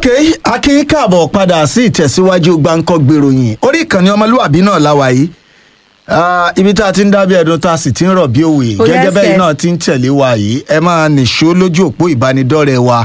ok akin káàbọ̀ padà sí ìtẹ̀síwájú gbáǹkọ́ gbèròyìn orí ìkànnì ọmọlúwàbí náà láwa yìí Ah, ibi tá a ti ń dábí ẹdun tá a sì ti ń rọ̀ bí òwe Ó gẹ́gẹ́ yẹ bẹ́ẹ̀ ẹsẹ̀. náà ti ń tẹ̀lé wa yìí ẹ máa nìṣó lójú òpó ìbánidọ́rẹ̀ẹ́ wa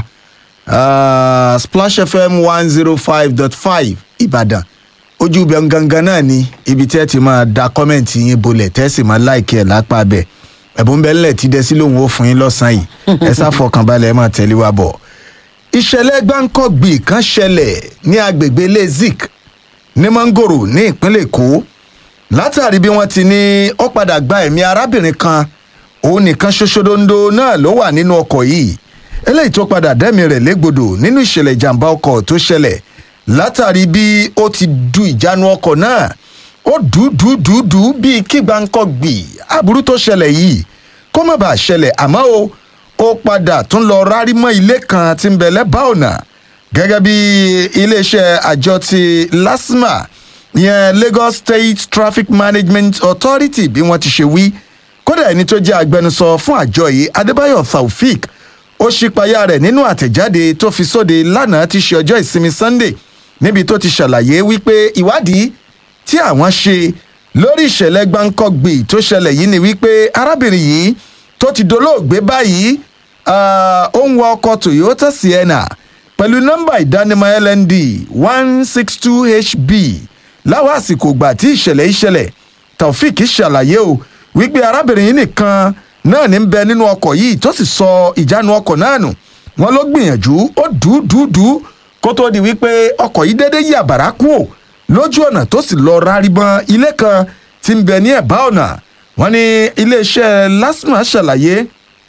Ah, Splash FM one zero five dot five Ìbàdàn ojú ibẹ̀ gangan náà ni ibi tí ẹ ti máa da kọ́mẹ̀ntì yín bolẹ̀ tẹ́ sì máa láìkí ẹ̀ lápá bẹ̀ ẹ̀bùn bẹ́ẹ̀ lẹ̀ ti dẹ sí lòun ó fún yín lọ́sàn-án yìí ẹ sáfọkànbalẹ̀ ẹ máa tẹ̀lé wa bọ̀ ìṣẹ̀lẹ̀ gbáǹkọ́gbì kan ṣẹlẹ̀ ní agbègbè lezik ní mangoro ní ìpínlẹ̀ èkó látàrí bí wọ́n ti ní ó padà gba ẹ̀mí arábìnrin kan òun nìkan ṣoṣodondo náà ló wà nínú ọkọ̀ yìí eléyìí tó padà dẹ́mi rẹ̀ légbodò nínú ìṣẹ̀lẹ̀ ìjàmbá ọkọ̀ tó ṣẹlẹ̀ látàrí bí ó ti du ìjánu ọkọ̀ náà ó dùdùdùdù bíi kí gbáǹkọ́gbì aburú tó ṣẹlẹ̀ yìí kó má bàa ṣẹlẹ̀ àmọ́ o ó padà tún lọ rárí mọ́ ilé kan tí ń bẹ lẹ́bàá ọ̀nà gẹ́gẹ́ bí iléeṣẹ́ àjọ ti lasma ìyẹn lagos state traffic management authority bí wọ́n ti ṣe wí kódà ẹni tó jẹ́ agbẹnusọ fún àjọ yìí adébáyọ̀ taofik ó ṣípayá rẹ̀ nínú àtẹ̀jáde tó fi sóde lánàá ti ṣe ọjọ́ ìsinmi sunday níbi tó ti ṣàlàyé wípé ìwádìí tí àwọn ṣe lórí ìṣẹ̀lẹ̀ gbáǹkọ́gbì tó ṣẹlẹ̀ yìí ni wípé arábìnrin yìí tó ti dolóògbé báyìí ah, ó ń wa ọkọ̀ toyota sienna pẹ̀lú nọ́mbà ìdánimọ̀ lnd one six two hb láwọn àsìkò ìgbà tí ìṣẹ̀lẹ̀ ìṣẹ̀lẹ̀ taofik ṣàlàyé o wípé arábìnrin yìí nìkan náà ní ń bẹ nínú ọkọ̀ yìí tó sì sọ ìjánu ọkọ̀ náà nù wọn ló gbìyànjú ó dùúdùúdù kó tó di wípé ọkọ̀ yìí déédéé yí àbàrá kú ò lójú ọ̀nà tó sì lọ ráríbọn ilé kan tí ń bẹ ní ẹ̀bá ọ̀nà wọn ní iléeṣẹ́ lasma ṣàlàyé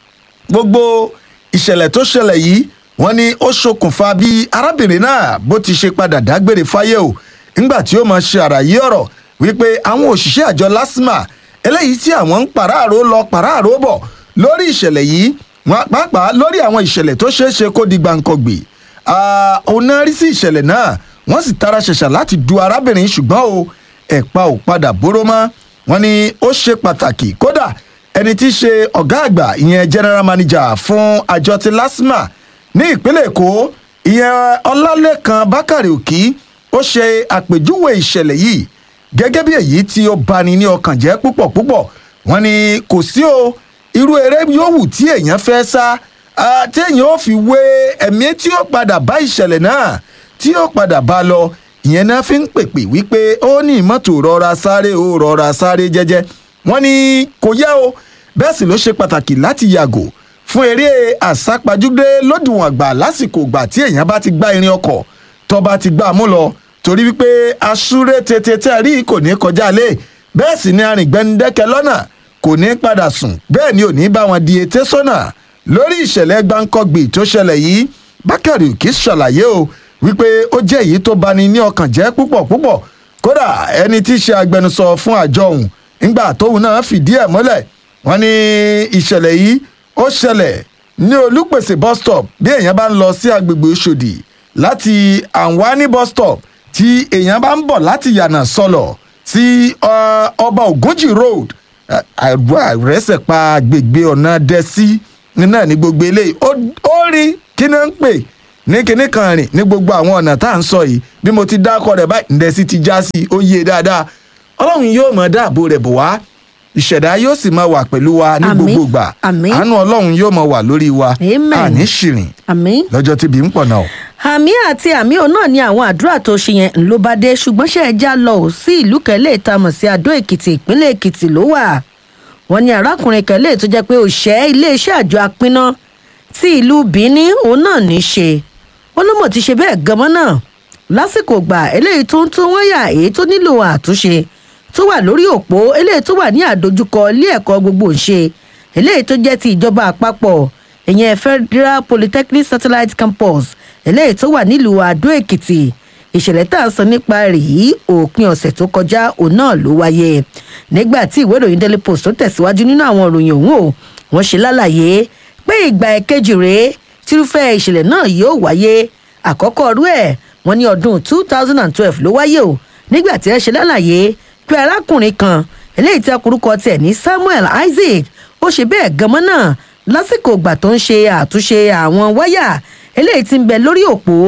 gbogbo ìṣẹ̀lẹ̀ tó ṣẹlẹ̀ yìí wọ́n ní ó ṣokùnfà bí arábìnrin náà bó ti ṣe padà dágbére fáyé o nígbà tí ó máa ṣe àlàyé ọ̀rọ̀ wípé àwọn òṣìṣẹ́ àjọ lasma eléyìí tí àwọn ń pàráàró lọ pàráàró bọ̀ lórí ìṣẹ̀lẹ̀ yìí wọ́n pàápàá lórí àwọn ìṣẹ̀lẹ̀ tó ṣeé ṣe kó di gbàǹkangbè òun náà rí sí ìṣẹ̀lẹ̀ náà wọ́n sì tara ṣẹ̀ṣà láti du arábìnrin ṣùgbọ́n o ẹ̀pa ò padà bóró mọ́ wọ́n ní ó ṣe pàtàkì kódà ẹni tí í ṣe ọ̀gá àgbà ìyẹn general manager fún àjọ ti lasma ní ìpínlẹ̀ èkó ìyẹn ọlálẹ́kan bákàrẹ̀ òkì ó ṣe àpèjúwe ìṣẹ̀lẹ̀ yìí gẹ́gẹ́ bí èyí tí ó bani ní ọkàn jẹ́ púpọ̀ púpọ̀ wọ́n ní kò sí o irú eré yòówù tí èèyàn fẹ́ sá ah, téèyàn ó fi wé ẹ̀mí tí ó padà bá ìṣẹ̀lẹ̀ náà tí ó padà bá lọ ìyẹn náà fi ń pèpè wípé ó ní mọ́tò rọra sáré ó rọra sáré jẹ́jẹ́ wọ́n ní kò yẹ o bẹ́ẹ̀ sì ló ṣe pàtàkì láti yàgò fún eré àsápajúdé lódiwọ̀n àgbà lásìkò ìgbà tí èèyàn bá ti gbá irin ọkọ̀ tó bá ti gbá a mú lọ torí wípé asúré tètè tẹ́ rí kò ní kọjá lé bẹ́ẹ̀ sì ni arìngbẹ́ndẹ́kẹ́ lọ́nà kò ní padà sùn bẹ́ẹ̀ ni ò ní bá wọn di ètè sọ́nà lórí ìṣẹ̀lẹ̀ gbáǹkọ́gbì tó ṣẹlẹ̀ yìí bákàrí òkè ṣàlàyé o wípé ó jẹ́ èyí tó bani ní ọkàn jẹ́ púpọ̀ púpọ̀ kódà ẹni tí í ṣe agbẹnusọ fún àjọ ọ̀hún ńgbà tóun náà fìdí ẹ̀ mọ́lẹ̀ wọ́n ní ìṣẹ̀lẹ̀ yìí ó ṣẹlẹ̀ ní olùpèsè bus stop bí èèyàn bá ń lọ sí agbègbè Òṣòdì láti anwani bus stop tí èèyàn bá ń bọ̀ láti yànà sọlọ̀ sí ọ, ọba Ògúnjì road àrẹsẹ̀ pa agbègbè ọ̀nà dẹ́sí náà ní gbogbo eléyìí ó ó rí kí ni ń pè ní kinní kan rìn ní gbogbo àwọn ọ̀nà tá à ń sọ yìí bí mo ti dákọ̀ rẹ̀ báyìí ǹdẹ́sí ti já sí i ó yé dáadáa ọlọ́run yóò mọ̀ dáàbò rẹ̀ bò wá ìṣẹ̀dá yóò sì máa wà pẹ̀lú wa ní Àmín, gbogbo ìgbà àmín. àánú ọlọ́run yóò máa wà lórí wa Amen. àní ṣìrìn àmín. lọ́jọ́ tíbi ń pọ̀ náà. àmì àti àmì òun náà ni àwọn àdúrà tó ṣe yẹn ló bá dé ṣùgbọ́n ṣe é já lọ ò sí ìlú kẹlẹ́ ìtamọ̀ sí adó èkìtì ìpínlẹ̀ èkìtì ló wà wọ́n ní arákùnrin kẹlẹ́ tó jẹ́ pé òṣẹ́ iléeṣẹ́ àjọ apínná tí ìlú bíní òun náà ní í ṣe ó ló mọ̀ ti ṣe bẹ́ẹ̀ gan-an náà lásìkò gbà eléyìí tó ń tún wáyà èyí tó nílò àtúnṣe tó wà lórí òpó eléyìí tó wà ní àdójúkọ ilé ẹ̀kọ́ gbogbo ńṣe eléyìí tó jẹ́ ti ìjọba àpapọ̀ ìyẹn federal polytechnic satellite campus eléyìí tó wà nílùú àdó èkìtì ìṣẹ̀lẹ̀ tá à ń sọ nípa rẹ̀ yìí òpin ọ̀sẹ̀ tó kọjá òun náà ló wáyé nígbà tí ìwé ìròyìn daily post tó tẹ̀síwájú nínú àwọn ìròyìn òun o wọ́n ṣe lálàyé pé ìgbà ẹ̀kejì rèé tírúfẹ́ ìṣẹ̀lẹ̀ náà yóò wáyé àkọ́kọ́ ọdún ẹ̀ wọ́n ní ọdún two thousand and twelve ló wáyé o nígbà tí ẹ ṣe lálàyé pé arákùnrin kan eléyìí tí akurukọ tiẹ̀ ní samuel isaac ó ṣe bẹ́ẹ̀ gan-an náà lásìkò ìgbà tó ń ṣe àtúnṣe àwọn wáyà eléyìí tí ń bẹ lórí òpó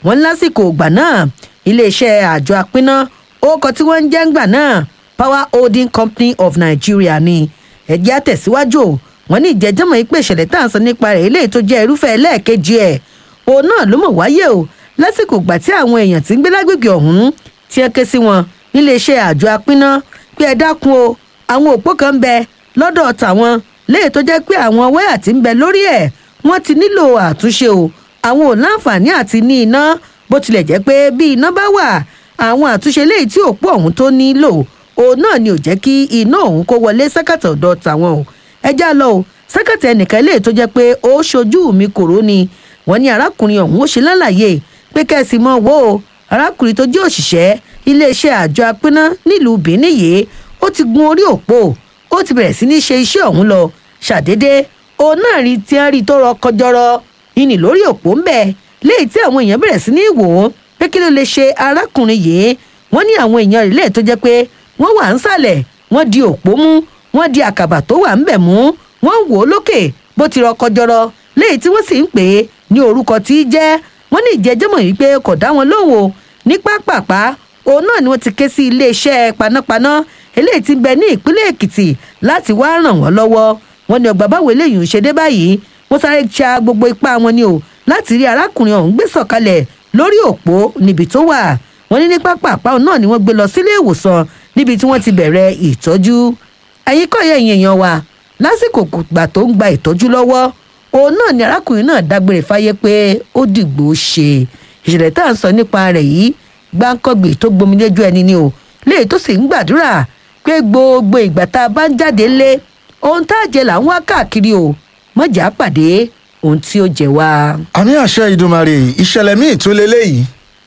wọ́n lásìkò ìgbà náà iléeṣẹ́ àjọ apínná orúkọ tí wọ́n ń jẹ́ ńgbà náà power holding company of nigeria ni ẹ̀jẹ̀ àtẹ̀síwájú wọ́n ní ìjẹ́jọ́mọ̀ yìí pé ìṣẹ̀lẹ̀ tá à ń sọ nípa rẹ̀ eléyìí tó jẹ́ irúfẹ́ ẹlẹ́ẹ̀kejì ẹ̀ òun náà ló mọ̀ wáyé o lásìkò ìgbà tí àwọn èèyàn tí ń gbé lágbègbè ọ̀hún tí ẹ ké sí wọn níléeṣẹ́ àjọ apínná pé ẹ dákun o àwọn òpó kan ń bẹ lọ́dọ̀ tàwọn léè tó jẹ́ pé àwọn wáyà tí ń bẹ lórí ẹ̀ wọ́n ti nílò àtúnṣe o àwọn ò láǹfààní àti ní iná bó tilẹ̀ jẹ́ pé bí iná bá wà àwọn àtúnṣe léyìí tí òpó ọ̀hún tó nílò òun náà ni ò jẹ́ kí iná ọ̀hún kó wọlé sẹ́kàtà ọ̀dọ̀ tàwọn o ẹ já lọ o sẹ́kàtà ẹnìkan léyìí tó jẹ́ pé ó ṣojú mi kòró ni wọ́n ní arákùnrin ọ̀hún ó ṣe lálàyé pé kẹ́sì mọ́ wo o arákùnrin tó jẹ́ òṣìṣẹ́ iléeṣẹ́ àjọ apínná nílùú benin yìí ó ti gun orí òpó ó ti bẹ̀rẹ̀ sí ní ṣe iṣẹ́ ọ̀hún lọ ṣàdédé òun náà rí tí wọ́n rí tó rọ kọjọrọ ìní lórí òpó ń bẹ̀ léyìí tí àwọn èèyàn bẹ̀rẹ̀ sí ní wò ó pé kí ló lè ṣe arákùnrin yìí wọ́n ní àwọn èèyàn rẹ̀ léè tó jẹ́ pé wọ́n wà ń sàlẹ̀ wọ́n di òpó mú wọ́n di àkàbà tó wà ń bẹ̀ mú wọ́n wò ó lókè bó ti rọ kọjọrọ léyìí tí wọ́n sì ń pè é ní orúkọ tí í jẹ́ wọ́n ní ìjẹ́jọ́mọ̀ yìí pé kò dá wọn lóhùn o ní pápápá òun náà ni wọ́n ti ké sí iléeṣẹ́ panápaná eléyìí ti ń bẹ ní ìpínlẹ̀ èkìtì láti wá ràn wọ́n lọ́wọ́ wọ́n ní ọgbà báwo eléyìí ń ṣe dé báyìí wọ́n sáré ṣa gbogbo ipá wọn ni o láti rí arákùnrin ọ̀hún gbé sọ̀kalẹ̀ lórí òpó níbi tó wà wọ́n ní ní pápápá òun náà ni wọ́n gbé lọ sílé ìwòsàn níbi tí wọ́n ti bẹ̀rẹ̀ ìtọ́jú ẹ̀yin kọ́ yẹ ìyẹn èèyàn wa lásìkò gbà tó ń gba ìtọ́jú lọ́wọ́ òun náà ni arákùnrin náà dágbére fáyé pé ó dìgbò ṣe ìṣẹ̀lẹ̀ tá à ń sọ nípa rẹ̀ yìí gbáǹkọ́gbè tó gbomi lójú ẹni ni o léyìí tó sì ń gbàdúrà pé gbogbo ìgbà tá a bá ń jáde lé ohun tá a jẹ là ń wá káàkiri o mọ̀jà pàdé ohun tí ó jẹ wá. àmì àṣẹ ìdùmarè ìṣẹ̀lẹ̀ míì tún leléyìí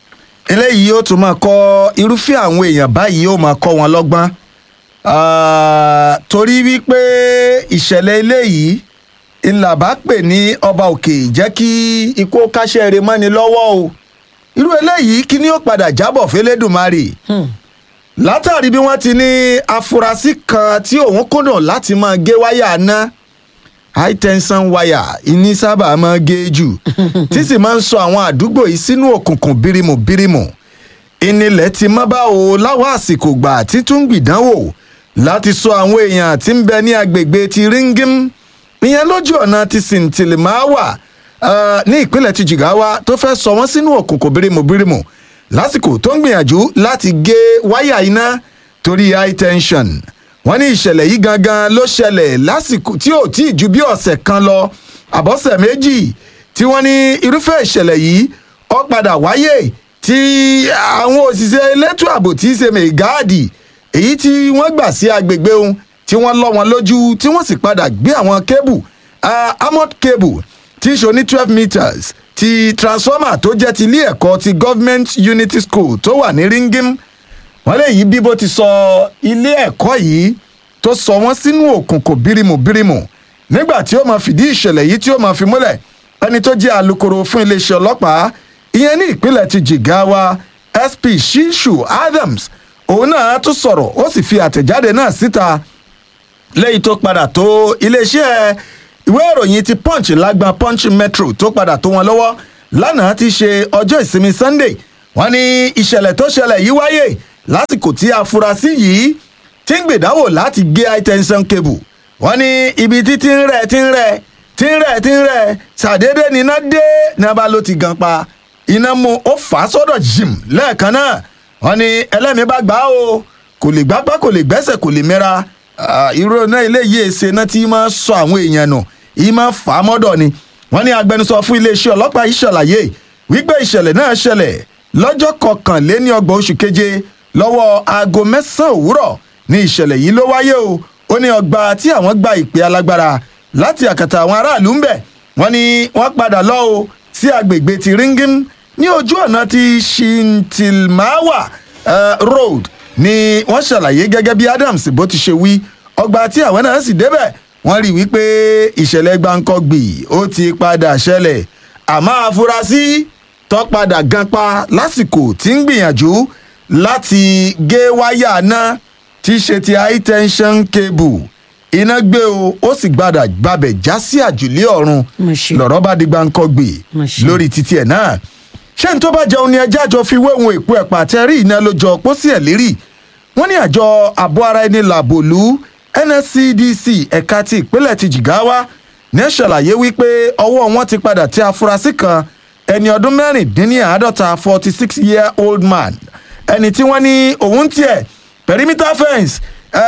eléyìí yóò tún máa kọ́ irúfẹ́ àwọn èèyàn báyìí yóò máa kọ́ wọn lọ́gbọ́n Ah, torí wípé ìṣẹ̀lẹ̀ eléyìí ńlá bá pè ní ọba òkè jẹ́ kí ikú káṣẹ́ rẹ̀ mọ́ni lọ́wọ́ o irú eléyìí kí ni ó padà jábọ̀ fẹ́lẹ́dùmarè látàrí bí wọ́n ti ní afurasí kan tí òun kùnà láti máa gé wáyà ná high tension wire ìní sábà máa gé jù tí sì máa ń sọ àwọn àdúgbò yìí sínú òkùnkùn bírímù bírímù ìnilẹ̀ ti mọ́ bá o láwọn àsìkò gbà títún gbìdánwò láti sọ àwọn èèyàn tí ń bẹ ní agbègbè ti ringim ìyẹn lójú ọ̀nà ti sìntìlìmáwà ní ìpínlẹ̀ ti jìgáwá tó fẹ́ sọ wọ́n sínú òkùnkùn bírímù bírímù lásìkò tó ń gbìyànjú láti gé wáyà iná torí high tension wọ́n ní ìṣẹ̀lẹ̀ yìí gangan ló ṣẹlẹ̀ lásìkò tí ò tí ì ju bí ọ̀sẹ̀ kan lọ àbọ̀sẹ̀ méjì tí wọ́n ní irúfẹ́ ìṣẹ̀lẹ̀ yìí ó padà wáyé tí àwọn òṣìṣẹ́ elétò ààbò tí í ṣe mẹ̀gáàdì èyí tí wọ́n gbà sí agbègbè ohun tí wọ́n lọ́ wọn lójú tí wọ́n sì padà gbé àwọn kébù amod cable tí í ṣe ní twelve meters ti transformer tó jẹ́ ti ilé ẹ̀kọ́ ti government unity school tó wà ní ringim wọ́n lè yí bí bó ti sọ ilé ẹ̀kọ́ yìí tó sọ wọ́n sínú òkùnkùn bírímù bírímù nígbà tí ó máa fìdí ìṣẹ̀lẹ̀ yìí tí ó máa fi múlẹ̀ ẹni tó jẹ́ alukoro fún iléeṣẹ́ ọlọ́pàá ìyẹn ní ìpínlẹ̀ ti jigawa sp shishu adams òun náà tún sọ̀rọ̀ ó sì fi àtẹ̀jáde náà síta lẹ́yìn tó padà tó iléeṣẹ́ ìwé ìròyìn ti punch lágbọn punch metro tó padà tó wọn lọ́wọ́ lánàá ti ṣe ọjọ́ ìsinmi sunday wọ́n ní ìṣẹ̀lẹ̀ tó ṣẹlẹ̀ yìí wáyé lásìkò tí afurasí yìí ti ń gbèdáwò láti gé high tension cable wọ́n ní ibi tí ti ń rẹ̀ ti ń rẹ̀ ti ń rẹ̀ ti ń rẹ̀ ṣàdédé níná dé ní abá ló ti gan pa iná mu ó fà á sọ́dọ̀ jìm lẹ́ẹ̀kan náà wọ́n ní ẹlẹ́mìí bá gbà á o kò lè gbápá kò lè gbẹ́sẹ̀ kò lè mẹ́ra irú náà eléyìí èsè náà tí máa sọ àwọn èèyàn nù yìí máa fà á mọ́dọ̀ ni wọ́n ní agbẹnusọ fún iléeṣẹ́ ọlọ́pàá yìí ṣàlàyé wípé ìṣẹ̀lẹ̀ náà ṣẹlẹ̀ lọ́jọ́ kọkànléní ọgbọ̀n oṣù keje lọ́wọ́ aago mẹ́sàn-án òwúrọ̀ ní ìṣẹ̀lẹ̀ yìí ló wáyé o ó ní ọgbà tí àwọn gba ìpè alágbára láti àkàtà àwọn aráàlú ń bẹ̀ wọ́n ní wọ́n padà lọ o sí agbègbè ti ringim ní ojú ọ̀nà ti shintilmawa uh, road ni wọ́n ṣàlàyé gẹ́gẹ́ bí adams bó ti ṣe wí ọgbà tí àwọn náà sì débẹ̀ wọ́n rí wípé ìṣẹ̀lẹ̀ gbáǹkọ́gbì ó ti padà ṣẹlẹ̀ àmọ́ afurasí tó padà gan pa lásìkò tí ń gbìyànjú láti gé wáyà náà tí í ṣe ti high tension cable iná gbé o ó sì gbàdà gbàbẹ̀ já sí àjùlé ọ̀run Mo ṣe. lọ̀rọ̀ bá di gbáǹkọ́gbì Mo ṣe. lórí títí ẹ̀ náà ṣé n tó bá jẹun ni ẹjẹ́ àjọ fi wéwọn èpo ẹ̀pà àtẹrí iná ló jọ pósí ẹ̀ lérí wọ́n ní àjọ àbọ̀ ara ẹni làbòlú nscdc ẹ̀ka ti ìpínlẹ̀ ti jìgáwá ní ẹ̀ ṣàlàyé wípé ọwọ́ wọn ti padà tí afurasí kan ẹni ọdún mẹ́rìndínláàádọ́ta forty six year old man ẹni tí wọ́n ní òun tiẹ̀ perimeter fence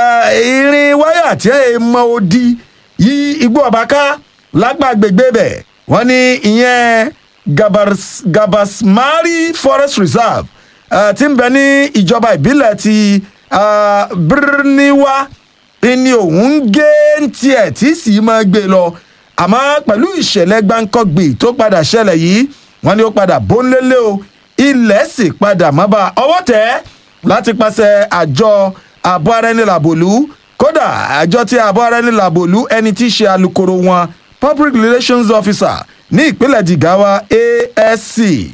irin wáyà tí ẹ mọ odi yí igbó ọ̀bàká lágbàgbègbè bẹ̀ wọ́n ní ìyẹn Gabars, gabasmari forest reserve uh, tí ń bẹ ní ìjọba ìbílẹ̀ ti uh, birniwa ni òun ń gé tiẹ̀ tí sì máa gbé lọ àmọ́ pẹ̀lú ìṣẹ̀lẹ̀ gbáǹkọ́gbì tó padà ṣẹlẹ̀ yìí wọ́n ní ó padà bónlélé o ilẹ̀ sì padà mọ́ bá ọwọ́ tẹ̀ láti pàṣẹ àjọ àbọ̀ ara ẹni làbòlú kódà àjọ tí àbọ̀ ara ẹni làbòlú ẹni tí í ṣe alukoro wọn public relations officer ní ìpínlẹ̀ jigawa asc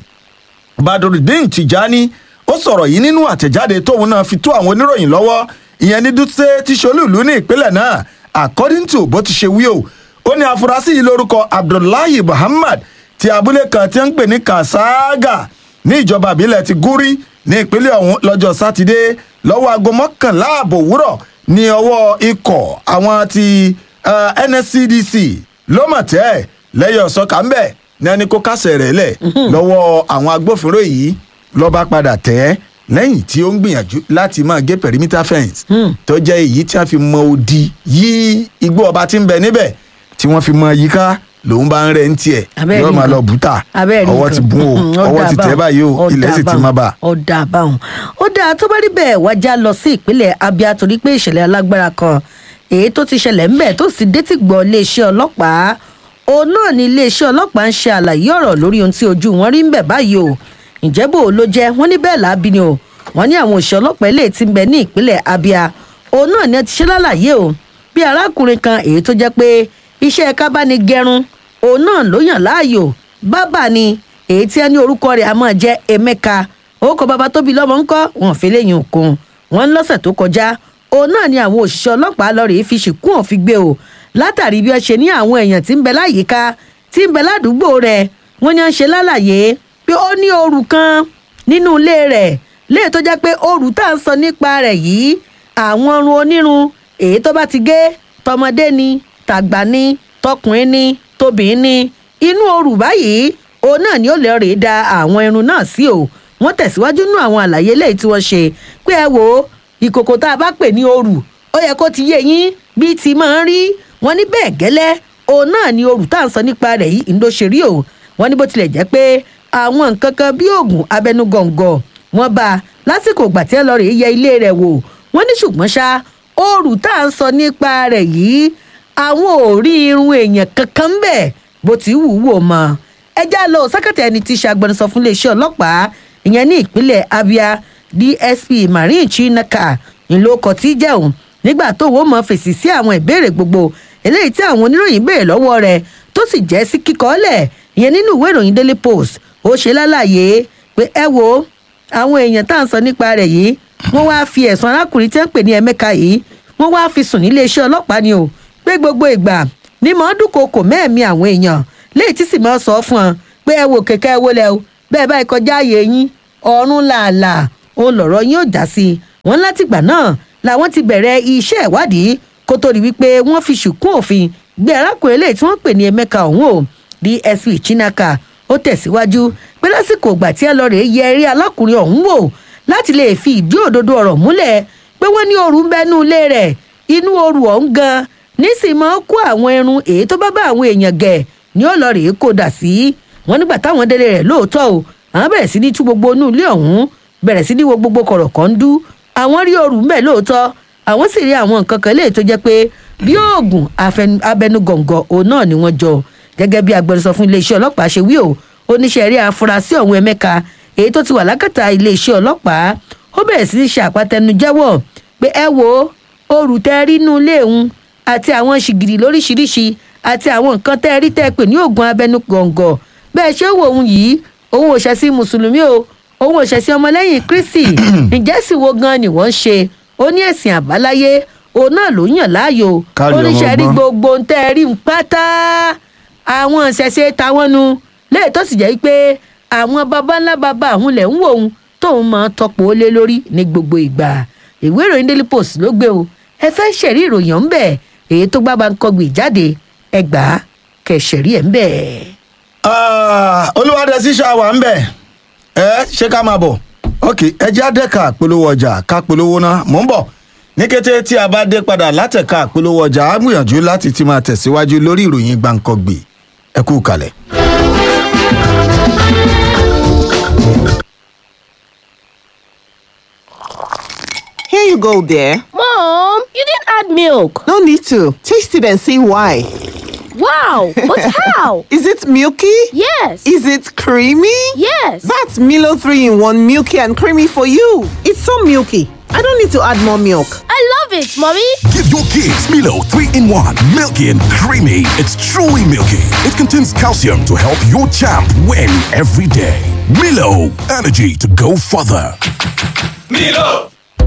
badrudeen tijani ó sọ̀rọ̀ yìí nínú àtẹ̀jáde tóun náà fi tó àwọn oníròyìn lọ́wọ́ ìyẹn ní dutse tí ṣolúùlú ní ìpínlẹ̀ náà according to bó ti ṣe wí o ó ní afurasí yìí lórúkọ abdullahi muhammad ti abúlé kan tí ń pè ní kasaaga ní ìjọba ìbílẹ̀ ti gúrí ní ìpínlẹ̀ ọ̀hún lọ́jọ́ sátidé lọ́wọ́ aago mọ́kànlá ààbò òwúrọ̀ ní ọwọ́ ikọ̀ àwọn ti uh, nscdc lọ́mọ̀tẹ́ lẹ́yìn ọ̀sọ́kà ń bẹ̀ ní ẹni kó kásẹ̀ rẹ̀ lẹ̀ lọ́wọ́ àwọn agbófinró yìí lọ́ba padà tẹ́ lẹ́yìn tí ó ń gbìyànjú láti máa gé perimeter fence tó jẹ́ èyí tí wọ́n fi mọ odi yí igbó ọba tí ń bẹ níbẹ̀ tí wọ́n fi mọ yíká lòun bá ń rẹ̀ ń tiẹ̀ yóò máa lọ bùtà ọwọ́ ti bùn o ọwọ́ ti tẹ̀ báyìí o ilẹ̀ sì ti má bà. ọ̀dà àbáhùn ó dáa tó bá rí bẹ́ẹ̀ wájà lọ sí ìpínlẹ̀ abia torí pé ìṣẹ̀lẹ̀ alágbára kan èyí tó ti ṣẹlẹ̀ ńbẹ̀ tó sì détí gbọ́ iléeṣẹ́ ọlọ́pàá òun náà ni iléeṣẹ́ ọlọ́pàá ń ṣe àlàyé ọ̀rọ̀ lórí ohun tí ojú wọn rí ń bẹ̀ báyìí o ǹjẹ́ bò ó ló jẹ́ wọ́n ní bẹ́ẹ̀ láabi ni o wọ́n ní àwọn òṣìṣẹ́ ọlọ́pàá ilé tí ń bẹ ní ìpínlẹ̀ abia òun náà ni ẹ ti ṣe lálàyé o bí arákùnrin kan èyí tó jẹ́ pé iṣẹ́ kábánigẹrun òun náà ló yàn láàyò bábà ni èyí tí ẹ ní orúkọ rẹ̀ a máa jẹ́ emeka orúkọ bàbá tóbi lọ́mọ ńkọ́ wọn fi léyìn òkun wọn lọ́sẹ̀ tó kọjá òun náà ni àwọn òṣìṣẹ́ ọlọ́pàá lọ rèé fi ṣìkún òfin gbé o látàrí bí wọ́n ṣe ní àwọn èèyàn tí ń bẹ láyìíká tí ń bẹ ládùúgbò rẹ̀ wọ́n ní wọ́n ṣe lálàyé pé ó ní ooru kan nínú ilé rẹ̀ léè tó jẹ́ pé ooru tá à ń sọ nípa rẹ̀ yìí àwọn ọrùn onírun èyí tó bá ti gé tọmọdé ni tàgbà ni tọkùnrin ni tóbìnrin ni inú ooru báyìí òun náà ni ó lè rèé da àwọn irun náà sí o wọ́n tẹ̀síwájú nú àwọn àlàyé léyìí tí wọ́n ṣe pé ẹ wò ó ìkòkò tá a bá pè ní ooru ó yẹ kó ti yé yín bí ti máa ń rí wọn ní bẹ́ẹ̀ gẹ́lẹ́ òun náà ni ooru tá à ń sọ nípa rẹ̀ yìí ń ló ṣe rí o wọn ní bó tilẹ̀ jẹ́ pé àwọn nǹkan kan bí oògùn abẹnugọ̀ngọ̀ wọn bá a lásìkò ìgbà tí ẹ lọ rè é yẹ ilé rẹ̀ wò wọn ní ṣùgbọ́n ṣá ooru tá à ń sọ nípa rẹ̀ yìí àwọn ò rí irun èèyàn kankan ń bẹ̀ bó ti wù ú wò mọ́ ẹjá lọ sákàtà ẹni tí í ṣe agbẹnusọ fún iléeṣẹ́ ọlọ́pàá ìyẹn ní ìpínlẹ̀ abia dsp marin chinaka ńlọkọ tí jẹun nígbà tó wọ́n mọ̀ fèsì sí àwọn ìbéèrè gbogbo eléyìí tí àwọn oníròyìn béèrè lọ́wọ́ rẹ̀ tó sì jẹ́ sí kíkọ́lẹ̀ ìyẹn nínú ìwé ìròyìn daily post ó ṣe lálàyé pé ẹ wo àwọn èèyàn tá à ń sọ nípa rẹ̀ yìí wọ́n wáá fi ẹ̀sùn arákùnrin tí wọ́n pè ní ẹ̀mẹ́ka yìí wọ́n wáá fi sùn níléeṣẹ́ ọlọ́pàá ni o pé gbogbo ìgbà ní mọ̀ ọ́n dúnkokò mẹ́ẹ̀mí àwọn èèyàn léyìí tí sì mọ̀ ọ́ sọ fún ọ pé ẹ wo kẹ̀kẹ́ ẹ wo lẹ o bẹ́ẹ̀ báyìí kọjá ààyè yín ọ̀run làálàá òun lọ̀rọ̀ yín ò já sí wọn látìgbà náà làwọn ti bẹ̀rẹ̀ iṣẹ́ ìwádìí kó tó di wípé wọ́n fi ṣùkún òfin gbé arákùnrin eléyìí tí wọ́n pè ní emeka ọ̀hún o dsp chinaka ó tẹ̀síwájú pé lásìkò ìgbà tí ẹ lọ rèé yẹ eré alákùnrin ọ̀hún wò láti lè fi ìdí òdodo ọ̀rọ̀ múlẹ̀ pé wọ́n ní ooru ń bẹ́nu ilé rẹ̀ inú ooru ọ̀hún gan nísìnyí máa kó àwọn irun èyí tó bá bá àwọn èèyàn gẹ̀ ni ó lọ rèé kó dà sí wọn nígbà táwọn délé rẹ̀ lóòótọ́ o àwọn bẹ̀rẹ̀ sí ní tú gbogbo inú ilé ọ̀hún bẹ̀rẹ̀ sí ní wo gbogbo kọ̀rọ̀kọ̀ ń dú àwọn rí ooru ń bẹ̀ lóòótọ́ àwọn sì rí àwọn nǹkan kan léè tó jẹ́ pé bí oògùn abẹnugọ̀ngọ̀ òun náà ni wọ́n jọ gẹ́gẹ́ bí agbẹnusọ fún iléeṣẹ́ ọlọ́pàá ṣe wí o oníṣẹ́ rí afurasí ọ̀hún ẹ̀mẹ́ka èyí tó ti wà lákàtà iléeṣẹ́ ọlọ́pàá ó bẹ̀rẹ̀ sí ní ṣe àpatẹnujẹ́wọ̀ pé ẹ wo ooru tẹ́ rí inú ilé òun àti àwọn ṣìgìrì lóríṣiríṣi àti àwọn nǹkan tẹ́ rí tẹ́ pè ní oògùn abẹnugọ̀ngọ̀ bẹ́ẹ̀ ṣé wò òun yìí òun ò ṣẹ̀ sí mùsùlùmí o òun ò ṣẹ̀ sí ọmọlẹ́yìn kristi ǹjẹ́ sì wo gan ni wọ́n ń ṣe ó ní ẹ̀sìn àbáláyé òun náà ló yàn láàyò oníṣẹ́ rí gbogbo ń tẹ́ rí ń pátá àwọn ìṣẹ̀ṣe táwọn nu léè tó sì jẹ́ pé àwọn baba ńlá baba àwọn lẹ̀ ń wò ó tóun máa tọpọ̀ ó lé lórí ní gbogbo ìgbà ìwé ìròyìn daily post ló gbé o ẹ fẹ́ ṣẹ̀rí ìròyìn ọ̀hún bẹ̀ èyí tó gbá Bánkọ́gbì jáde ẹ gbà á kẹ̀ ṣẹ̀rí ẹ̀ ń bẹ̀. olùwádẹ sísá wà ń bẹ ẹ ṣé ká máa bọ̀ ok ẹ jẹ́ àdẹ́ka polówó ọjà ká polówó náà mò ń bọ̀ ní kété tí a bá dé padà látẹ̀ka polówó ọjà á gbìyànjú láti ti máa tẹ̀síwájú lórí ìròyìn Bánkọ́gbì ẹ kú kalẹ̀. Here you go, dear. Mom, you didn't add milk. No need to. Taste it and see why. Wow, but how? Is it milky? Yes. Is it creamy? Yes. That's Milo 3 in 1 milky and creamy for you. It's so milky. I don't need to add more milk. I love it, Mommy. Give your kids Milo 3 in 1, milky and creamy. It's truly milky. It contains calcium to help your champ win every day. Milo, energy to go further. Milo!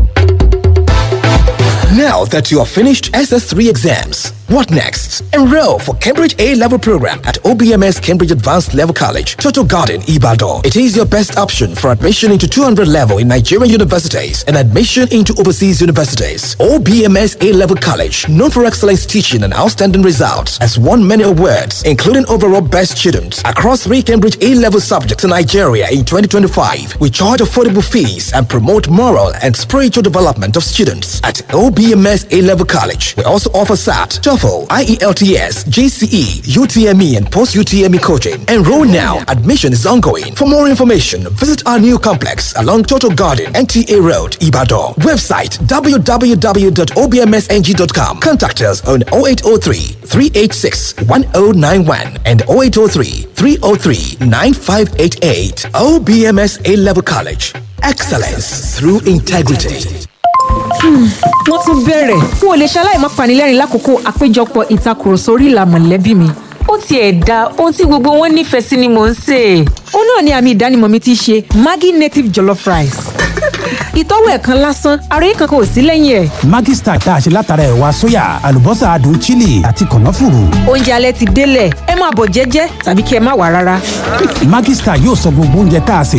Now that you have finished SS3 exams, what next? Enroll for Cambridge A level program at OBMS Cambridge Advanced Level College, Total Garden, Ibadan. It is your best option for admission into 200 level in Nigerian universities and admission into overseas universities. OBMS A level college, known for excellence teaching and outstanding results, has won many awards, including overall best student across three Cambridge A level subjects in Nigeria in 2025. We charge affordable fees and promote moral and spiritual development of students at OBMS A level college. We also offer SAT, TOEFL, IELTS, GCE, UTME, and post UTME coaching. Enroll now. Admission is ongoing. For more information, visit our new complex along Total Garden, NTA Road, Ibadan. Website www.obmsng.com. Contact us on 0803 386 1091 and 0803 303 9588. OBMS A Level College. Excellence through integrity. wọ́n tún bẹ̀rẹ̀ n ò lè ṣaláì má panilẹ́rìn lákòókò àpéjọpọ̀ ìtakùrọ̀sọ orí ìlà mọ̀lẹ́bí mi. ó tiẹ̀ da ohun tí gbogbo wọn nífẹ̀ẹ́ sí ni mò ń sè é. ó náà ni àmì ìdánimọ̀ mi ti ṣe maggi native jollof rice. ìtọ́wò ẹ̀ kan lásán àròyé kankan ò sí lẹ́yìn ẹ̀. Maggi Star tá a ṣe látara ẹ̀wà sóyà àlùbọ́sà adùn chili àti kànáfùrù. oúnjẹ alẹ́ ti délẹ̀ ẹ máa bọ̀ jẹ́jẹ́ tàbí kí ẹ má wà rárá. Maggi Star yóò sọ gbogbo oúnjẹ tá a sè